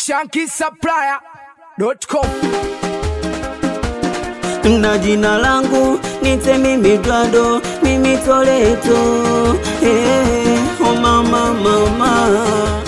shankisupplier.com na jina langu nite mimi Dwado, mimi Toleto. Hey, oh mama mama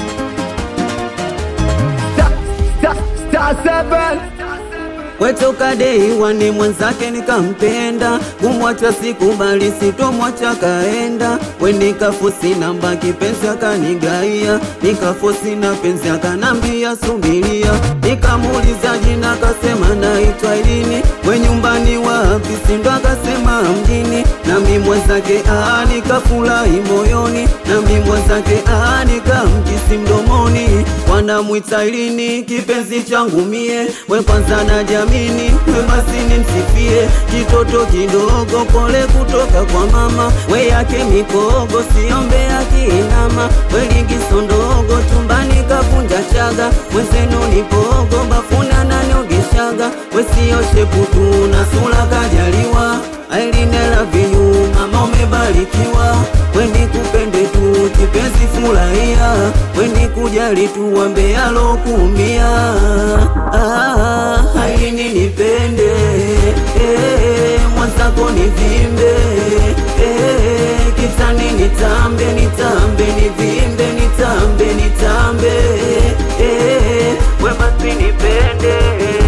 Star 7 wetoka dei wani mwenzake nikampenda, kumwacha sikubali, sitomwacha kaenda. We nikafosi namba kipenzi akanigaia, nikafosi na penzi akanambia subiria, nikamuuliza jina akasema naitwa Ilini, we nyumbani wapi? Sindo akasema mjini, nami mwenzake ah, nikafurahi moyoni, nami mwenzake ah, nikamkisi mdomoni, wanamwita Ilini kipenzi changu mie, we kwanza na jamini, we basi nimsifie, kitoto kidogo pole kutoka kwa mama, we yake mikogo siombe akinama, we ligiso ndogo tumbani kavunja chaga, mwenzenu ni pogo bafuna naniogeshaga, we sio sheputu na sura kajaliwa, Ailine love you mama umebarikiwa, we nikupende tu kipenzi furahia, we nikujali tu wambe alokuumia ah, Ailine nipende eh, mwenzako nivimbe eh, kitani nitambe nitambe nivimbe nitambe nitambe eh, we basi nipende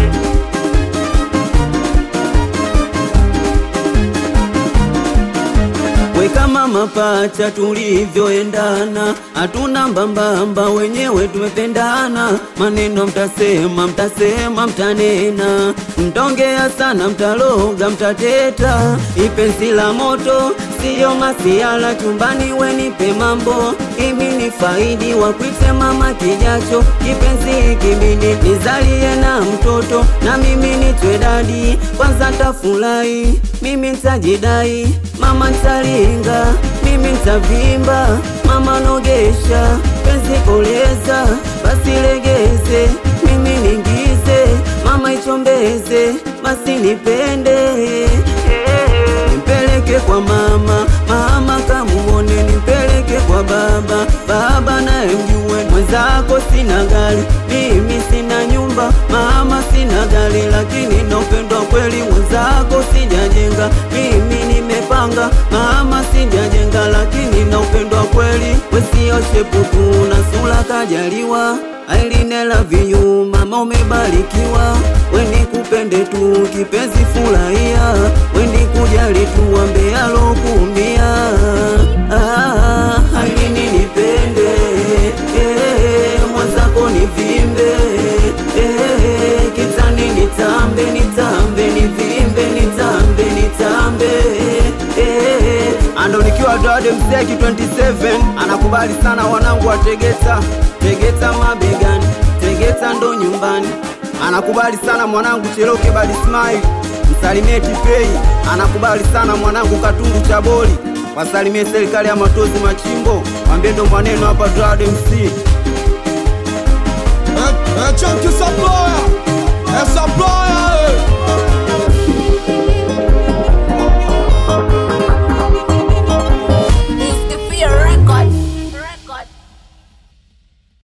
we kama mapacha tulivyoendana, hatuna mbambamba, wenyewe tumependana. Maneno mtasema, mtasema, mtanena, mtaongea sana, mtaloga, mtateta. Ipenzi la moto siyo masiala, chumbani wenipe mambo, imi ni faidi wakwite mama kijacho. Kipenzi kibidi nizalie na mtoto, na mimi nitwe dadi, kwanza tafurahi, mimi ntajidai, mama ntalinga, mimi ntavimba, mama nogesha, penzi koleza, basi legeze, mimi ningize, mama ichombeze, basi nipende nimpeleke kwa mama, mama kamuone, nimpeleke kwa baba, baba naye mjue mwenzako sina gari, mimi sina nyumba, mama sina gari, lakini na upendo wa kweli mwenzako sijajenga, mimi nimepanga, mama sijajenga, lakini na upendo wa kweli wesio sheputu na sura kajaliwa Ailine love you mama umebarikiwa, we nikupende tu kipenzi furahia, we nikujali tu wambe alokuumia. Ah, Ailine nipende eh, mwenzako nivimbe eh, kitani nitambe nitambe nivimbe nitambe nitambe eh, ando nikiwa Dwade Mseki 27 anakubali sana wanangu wa Tegeta, Tegeta mabegani, Tegeta ndo nyumbani anakubali sana mwanangu Cheloke Badi Smile, msalimie Tipei, anakubali sana mwanangu Katundu Chaboli, wasalimie serikali ya Matozi Machimbo, mwambie ndo mwaneno hapa Dwade MC. Chunky Supplier